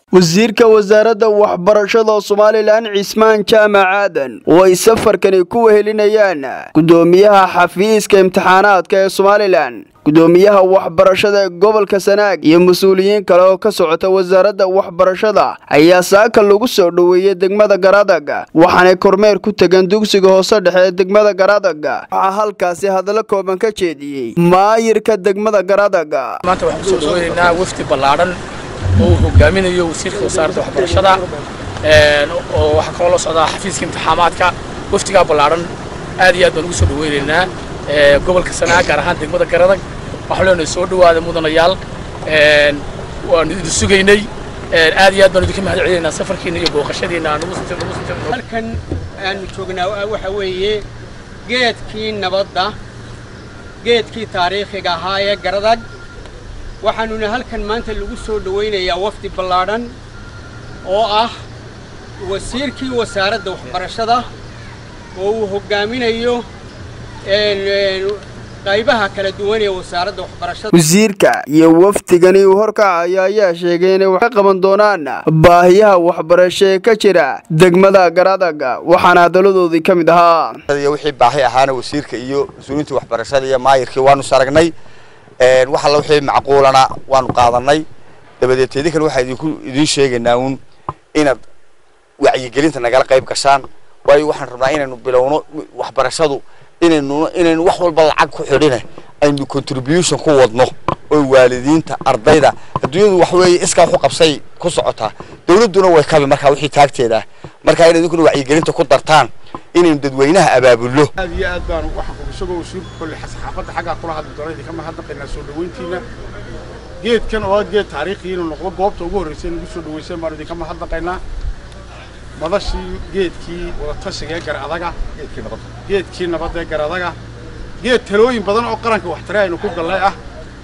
wasiirka wasaaradda waxbarashada somalilan cismaan jaamac aadan oo ay safarkani ku wehelinayaan gudoomiyaha xafiiska imtixaanaadka ee somalilan gudoomiyaha waxbarashada ee gobolka sanaag iyo mas-uuliyiin kale oo ka socota wasaaradda waxbarashada ayaa saaka lagu soo dhoweeyey degmada garadag waxaanay kormeer ku tegan dugsiga hoose dhexe ee degmada garadag waxaa halkaasi hadallo kooban ka jeediyey maayirka degmada garadag maanta waxaan kusoo dhaweynaynaa wafdi ballaadhan oo uu hogaaminayo wasiirka wasaaradda waxbarashada oo waxaa kaloo la socdaa xafiiska imtixaamaadka wafdigaa ballaadhan aad iyo aad baan ugu soo dhaweynaynaa gobolka sanaag gaar ahaan degmada garadag waxaan leenahay soo dhawaada mudanayaal waanu idin sugaynay aad iyo aad baan idinka mahad celinaynaa safarkiina iyo booqashadiina aan halkan aanu joognaa waxa weeye geedkii nabadda geedkii taariikhiga ahaa ee garadag waxaanuna halkan maanta lagu soo dhawaynayaa wafdi ballaadhan oo ah wasiirkii wasaaradda waxbarashada oo uu hoggaaminayo qaybaha kala duwan ee wasaaradda waxbarashada wasiirka iyo wafdigani uu horkacayo ayaa sheegay inay wax ka qaban doonaan baahiyaha waxbarasho ee ka jira degmada garadag waxaana hadaladoodii ka mid ahaa iyo wixii baahi ahaana wasiirka iyo mas-uuliyiinta waxbarashada iyo maayirkii waanu saragnay wax alla wixii macquulana waanu qaadanay dabadeed idinkan waxaa idinku idiin sheegaynaa uun inaad wacyigelinta nagala qayb gashaan waayo waxaan rabnaa inaynu bilowno waxbarashadu inaynu inaynu wax walba lacag ku xidhine aynu contribution ku wadno oo waalidiinta ardayda adduunyadu wax weeye iskaa wax u qabsay ku socotaa dawladduna way kabi markaa wixii taagteeda markaa inaad idinkuna wacyigelinta ku dartaan inaynu dadweynaha abaabulno aad iyo aad baan waxaan isagoo wasiirku kolle saxaafadda xaggaa kula hadli doona idinka mahadnaqaynaa soo dhaweyntiina geedkan oo ah geed taariikhi inuu noqdo goobta ugu horreysay nagu soo dhaweyseen baanu idinka mahadnaqaynaa madashii geedkii wadatashiga ee garadaga geedkii nabadda ee garadaga geed talooyin badan oo qaranka waxtare aynu ku gallay ah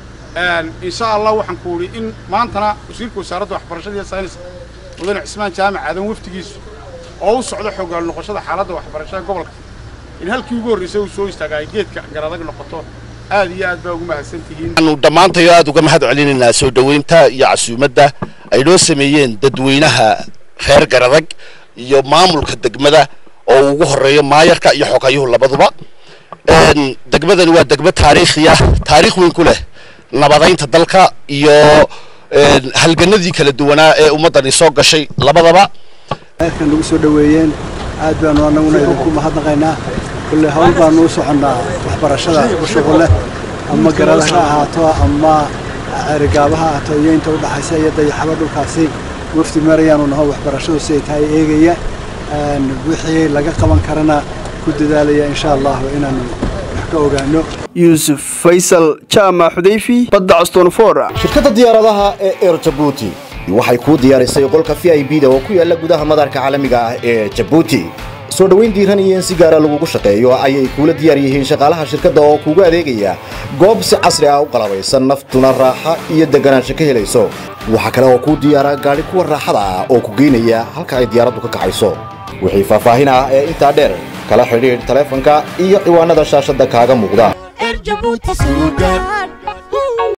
insha allah waxaan ku idhi in maantana wasiirka wasaaradda waxbarashada iyo saynis mudane cismaan jaamac aadan wafdigiisu oo u socdo xoogaal noqoshada xaaladda waxbarashada gobolka in halkii ugu horraysay uu soo istaagaayo geedka garadag noqoto aad iyo aad baa ugu mahadsan tihiin waxaanu dhammaantayo aad uga mahad celinaynaa soo dhoweynta iyo casuumadda ay noo sameeyeen dadweynaha reer garadag iyo maamulka degmada oo ugu horeeyo maayarka iyo xogayuhu labaduba degmadani waa degmo taariikhi ah taariikh weyn ku leh nabadaynta dalka iyo halganadii kala duwanaa ee ummaddani soo gashay labadaba kan nagu soo dhoweeyeen aad baanu annaguna idinku mahadnaqaynaa kulle hawl baanu u soconnaa waxbarashada ku shuqulleh ama garada ha ahaato ama erigaaba ha ahaato iyo inta udhaxaysa iyo dayaxaba dhulkaasi wafdi marayaanu naho waxbarashadu siday tahay eegaya wixii laga qaban karana ku dadaalaya insha allahu inaanu wax ka ogaano yuusuf faysal jaamac xudayfi badda castonfor shirkadda diyaaradaha ee eer jabuuti waxay kuu diyaarisay qolka v i b da oo ku yaalla gudaha madaarka caalamiga ah ee jabuuti soo dhoweyn diiran iyo in si gaara lagugu shaqeeyo ayay kuula diyaar yihiin shaqaalaha shirkadda oo kuugu adeegaya goob si casri ah u qalabaysan naftuna raaxa iyo deganaansho ka helayso waxaa kale oo kuu diyaara gaadhi kuwa raaxada ah oo ku geynaya halka ay diyaaraddu ka kacayso wixii faahfaahin ah ee intaa dheer kala xidhiidh taleefanka iyo ciwaanada shaashadda kaaga muuqda